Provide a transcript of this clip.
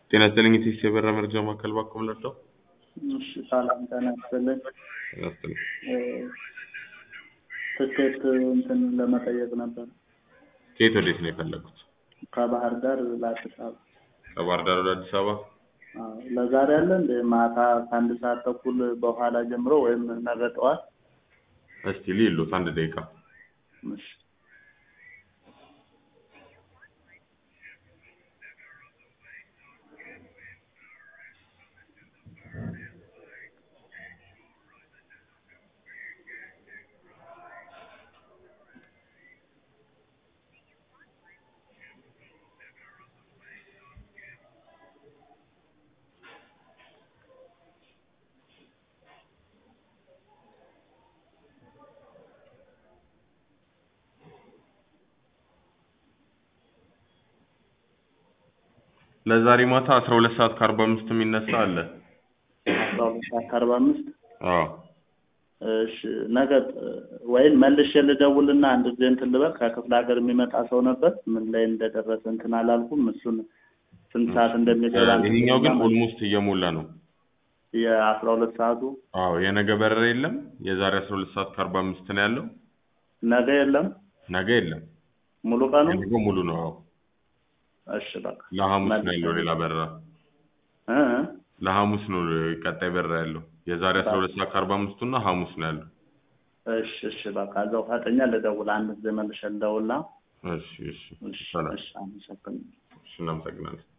ጤና ይስጥልኝ የቴክስ የበረራ መረጃ ማዕከል ባኮ ምለርዳው እሺ ሰላም ጤና ይስጥልኝ። ጤና ይስጥልኝ ትኬት እንትን ለመጠየቅ ነበር ከየት ወዴት ነው የፈለጉት ከባህር ዳር ለአዲስ አበባ። ከባህር ዳር ወደ አዲስ አበባ አዎ፣ ለዛሬ አለ እንደ ማታ ከአንድ ሰዓት ተኩል በኋላ ጀምሮ ወይም ነገ ጠዋት። እስቲ ሊሉት አንድ ደቂቃ እሺ ለዛሬ ማታ አስራ ሁለት ሰዓት ከአርባ አምስት የሚነሳ አለ አስራ ሁለት ሰዓት ከአርባ አምስት አዎ እሺ ነገ ወይም መልሼ ልደውልና አንድ ጊዜ እንትን ልበል። ከክፍለ ሀገር የሚመጣ ሰው ነበር። ምን ላይ እንደደረሰ እንትን አላልኩም። እሱን ስንት ሰዓት እንደሚገባ ይሄኛው ግን ኦልሞስት እየሞላ ነው የአስራ ሁለት ሰዓቱ አዎ የነገ በረራ የለም የዛሬ አስራ ሁለት ሰዓት ከአርባ አምስት ነው ያለው ነገ የለም ነገ የለም ሙሉ ቀኑ። የነገው ሙሉ ነው አዎ እሺ በቃ ለሐሙስ ነው ያለው ሌላ በረራ እ እ ለሐሙስ ነው ቀጣይ በረራ ያለው የዛሬ አስራ ሁለት ሰዓት ከአርባ አምስቱ እና ሐሙስ ነው ያለው እሺ እሺ በቃ እዛው ፈጠኛ ልደውል። አንድ ጊዜ መልሼ ልደውልና እሺ እሺ እሺ ሰላም እሺ አመሰግናለሁ። እሺ እናመሰግናለን